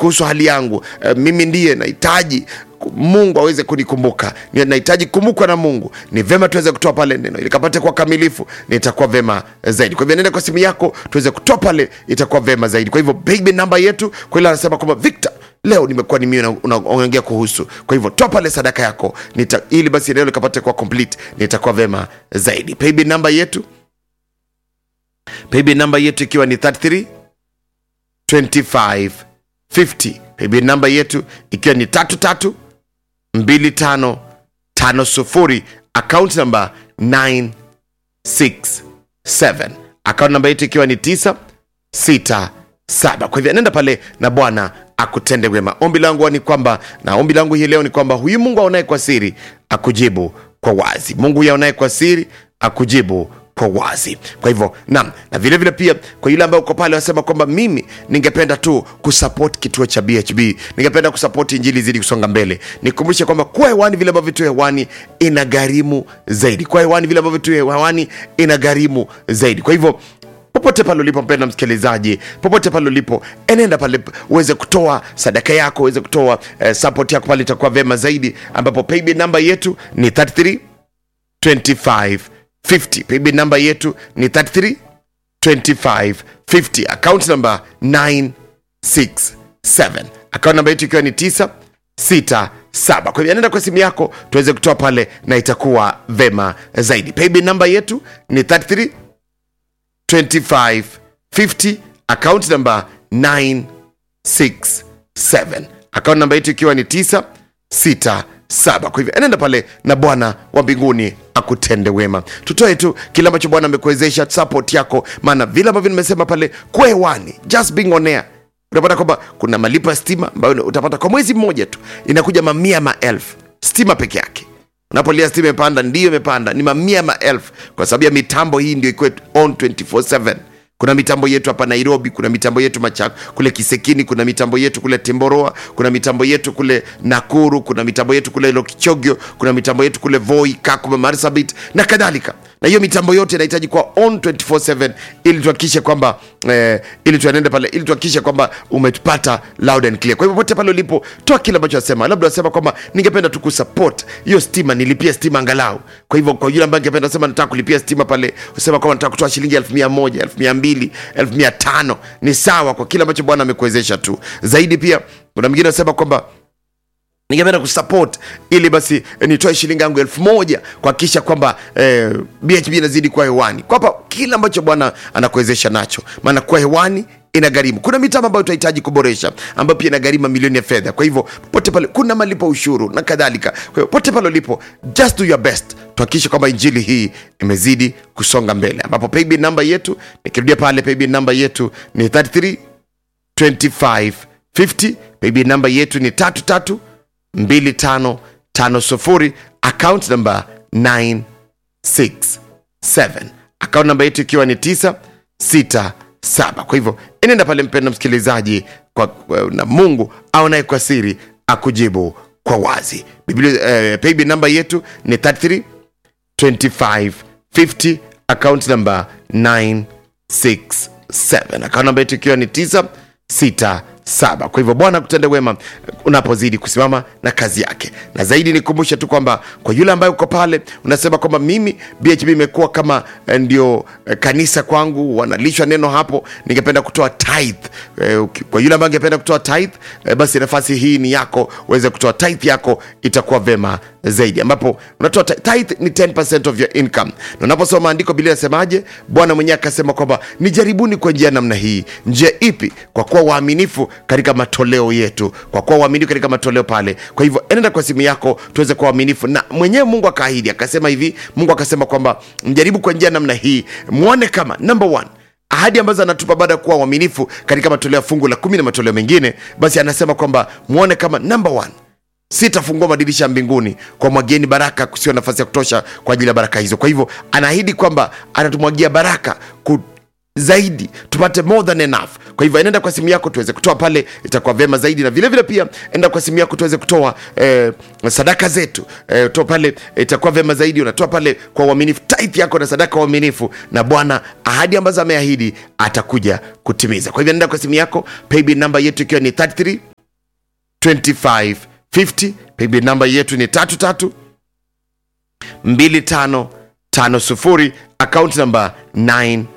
kuhusu hali yangu eh, mimi ndiye nahitaji mungu aweze kunikumbuka Ni- nahitaji kukumbukwa na mungu ni vema tuweze kutoa pale neno ili kapate kwa kamilifu nitakuwa vema zaidi kwa hivyo nenda kwa simu yako tuweze kutoa pale itakuwa vema zaidi kwa hivyo baby namba yetu kwa ile anasema kwamba victor leo nimekuwa ni mimi unaongea kuhusu kwa hivyo toa pale sadaka yako nita, ili basi neno likapate kwa complete nitakuwa vema zaidi baby namba yetu baby namba yetu ikiwa ni 33 25 50 baby namba yetu ikiwa ni tatu tatu 2550 account number 967 account namba yetu ikiwa ni 967 kwa hivyo nenda pale na bwana akutende wema ombi langu ni kwamba na ombi langu hii leo ni kwamba huyu mungu aonaye kwa siri akujibu kwa wazi mungu huyu aonaye kwa siri akujibu kwa wazi kwa hivyo nam na vile vile pia kwa yule ambaye uko pale wasema kwamba mimi ningependa tu kusupport kituo cha bhb ningependa kusupport injili zidi kusonga mbele nikumbushe kwamba kuwa hewani vile ambavyo tu hewani ina gharimu zaidi kuwa hewani vile ambavyo tu hewani ina gharimu zaidi kwa hivyo popote pale ulipo mpenda msikilizaji popote pale ulipo enenda pale uweze kutoa sadaka yako uweze kutoa eh, support yako pale itakuwa vema zaidi ambapo paybill namba yetu ni 33 25 50 paybill namba yetu ni 33 25 50 account number 967 account namba yetu ikiwa ni 967 kwa hivyo nenda kwa simu yako tuweze kutoa pale na itakuwa vema zaidi paybill namba yetu ni 33 25 50 account number 967 account namba yetu ikiwa ni 967 kwa hivyo enenda pale na bwana wa mbinguni akutende wema tutoe tu kile ambacho bwana amekuwezesha support yako maana vile ambavyo nimesema pale kwa hewani just being on air utapata kwamba kuna malipo ya stima ambayo utapata kwa mwezi mmoja tu inakuja mamia maelfu stima peke yake unapolia stima imepanda ndiyo imepanda ni mamia maelfu kwa sababu ya mitambo hii ndio ikuwe on 24/7 kuna mitambo yetu hapa nairobi kuna mitambo yetu machako kule kisekini kuna mitambo yetu kule temboroa kuna mitambo yetu kule nakuru kuna mitambo yetu kule lokichogio kuna mitambo yetu kule voi kakuma marsabit na kadhalika na hiyo mitambo yote inahitaji kuwa on 24/7 ili tuhakikishe kwamba eh, ili tuenende pale ili tuhakikishe kwamba umetupata loud and clear kwa hivyo pote pale ulipo toa kile ambacho nasema labda nasema kwamba ningependa tu kusupport hiyo stima nilipia stima angalau kwa hivyo kwa yule ambaye ningependa sema nataka kulipia stima pale usema kwamba nataka kutoa shilingi elfu mia moja elfu mia mbili elfu mia tano ni sawa kwa kile ambacho bwana amekuwezesha tu zaidi pia kuna mwingine anasema kwamba ningependa kusupport ili basi eh, nitoe shilingi yangu elfu moja kuhakikisha kwamba eh, bhb inazidi kuwa hewani kwapa kile ambacho bwana anakuwezesha nacho maana kuwa hewani ina gharimu kuna mitambo ambayo tunahitaji kuboresha ambayo pia inagharimu mamilioni ya fedha kwa hivyo pote pale kuna malipo ushuru na kadhalika kwa hivyo pote pale ulipo just do your best tuhakikishe kwamba injili hii imezidi kusonga mbele ambapo paybill namba yetu nikirudia pale paybill namba yetu ni 33 25 50 paybill namba yetu ni tatu tatu 2550 account number 967 account namba yetu ikiwa ni 967 kwa hivyo enenda pale mpenda msikilizaji kwa, kwa, na mungu aonaye kwa siri akujibu kwa wazi Biblia, eh, paybill namba yetu ni 33 25 50 account number 967 account namba yetu ikiwa ni 967 kwa hivyo bwana kutende wema unapozidi kusimama na kazi yake na zaidi nikumbushe tu kwamba kwa yule ambaye uko pale unasema kwamba mimi bhb imekuwa kama eh, ndio eh, kanisa kwangu wanalishwa neno hapo ningependa kutoa tithe eh, uki- kwa yule ambaye angependa kutoa tithe eh, basi nafasi hii ni yako uweze kutoa tithe yako itakuwa vema zaidi ambapo unatoa ti- tithe ni 10% of your income na unaposoma maandiko biblia inasemaje bwana mwenyewe akasema kwamba nijaribuni kwa njia namna hii njia ipi kwa kuwa waaminifu katika matoleo yetu kwa kuwa waaminifu katika matoleo pale kwa hivyo enenda kwa simu yako tuweze kuwa waaminifu na mwenyewe mungu akaahidi akasema hivi mungu akasema kwamba mjaribu kwa njia namna hii mwone kama number one ahadi ambazo anatupa baada ya kuwa uaminifu katika matoleo ya fungu la kumi na matoleo mengine basi anasema kwamba mwone kama number one sitafungua madirisha ya mbinguni kwa mwageni baraka kusio nafasi ya kutosha kwa ajili ya baraka hizo kwa hivyo anaahidi kwamba anatumwagia baraka ku zaidi tupate more than enough kwa hivyo enenda kwa simu yako tuweze kutoa pale itakuwa vyema zaidi na vile vile pia enda kwa simu yako tuweze kutoa eh, sadaka zetu eh, toa pale itakuwa vyema zaidi unatoa pale kwa uaminifu tithe yako na sadaka wa uaminifu na bwana ahadi ambazo ameahidi atakuja kutimiza kwa hivyo nenda kwa simu yako paybill namba yetu ikiwa ni 33 2550 paybill namba yetu ni tatu tatu 2550 account namba 967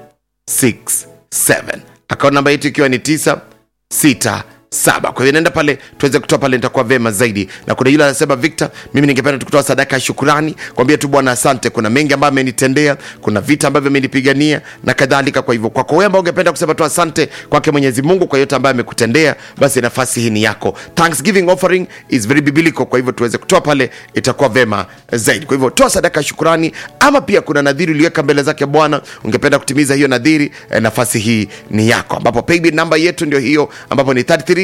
account namba yetu ikiwa ni 967 kwa hivyo naenda pale tuweze kutoa pale nitakuwa vema zaidi na kuna yule anasema victor mimi ningependa tukutoa sadaka ya shukurani kwambia tu bwana asante kuna mengi ambayo amenitendea kuna vita ambavyo amenipigania na kadhalika kwa hivyo kwako wewe ambao ungependa kusema tu asante kwake mwenyezi mungu kwa yote ambayo amekutendea basi nafasi hii ni yako thanksgiving offering is very biblical kwa hivyo tuweze kutoa pale itakuwa vema zaidi kwa hivyo toa sadaka ya shukurani ama pia kuna nadhiri uliweka mbele zake bwana ungependa kutimiza hiyo nadhiri eh, nafasi hii ni yako ambapo paybill namba yetu ndio hiyo ambapo ni 33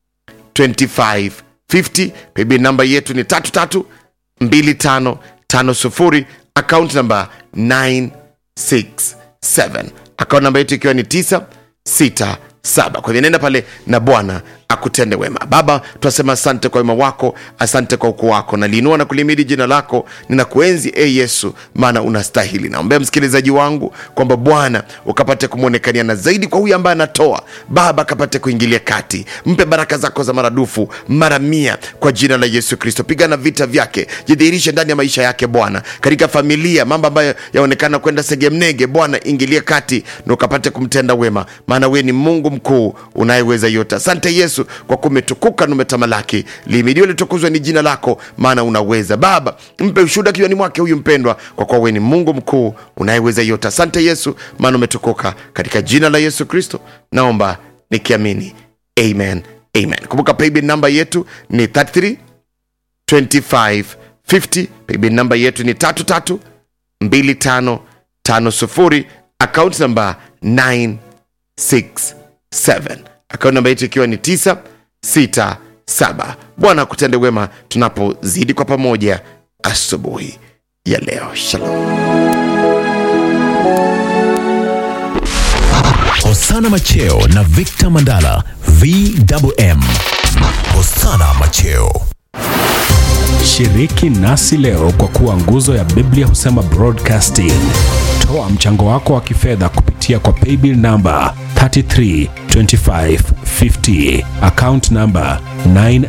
2550 paybill namba yetu ni 332550 account namba 967 account namba yetu ikiwa ni 967 kwa hivyo nenda pale na bwana akutende wema baba tunasema asante kwa wema wako asante kwa ukuu wako naliinua na kulimidi jina lako ninakuenzi e yesu maana unastahili naombea msikilizaji wangu kwamba bwana ukapate kumwonekania na zaidi kwa huyu ambaye anatoa baba akapate kuingilia kati mpe baraka zako za maradufu mara mia kwa jina la yesu kristo pigana vita vyake jidhihirishe ndani ya maisha yake bwana katika familia mambo ambayo yaonekana kwenda segemnege bwana ingilie kati na ukapate kumtenda wema maana wewe ni mungu mkuu unayeweza yote asante yesu kwa kumetukuka na umetamalaki limidiwe litukuzwe ni jina lako maana unaweza baba mpe ushuhuda kinywani mwake huyu mpendwa kwa kuwa wewe ni mungu mkuu unayeweza yote asante yesu maana umetukuka katika jina la yesu kristo naomba nikiamini amen amen kumbuka paybill namba yetu ni 33 2550 paybill namba yetu ni 33 2550 account namba 967 akaunti namba yetu ikiwa ni 967 bwana akutende wema tunapozidi kwa pamoja asubuhi ya leo shalom Hosana Macheo na Victor Mandala VMM. Hosana Macheo. Shiriki nasi leo kwa kuwa nguzo ya Biblia husema broadcasting. Toa mchango wako wa kifedha kupitia kwa paybill namba 332550 account namba 9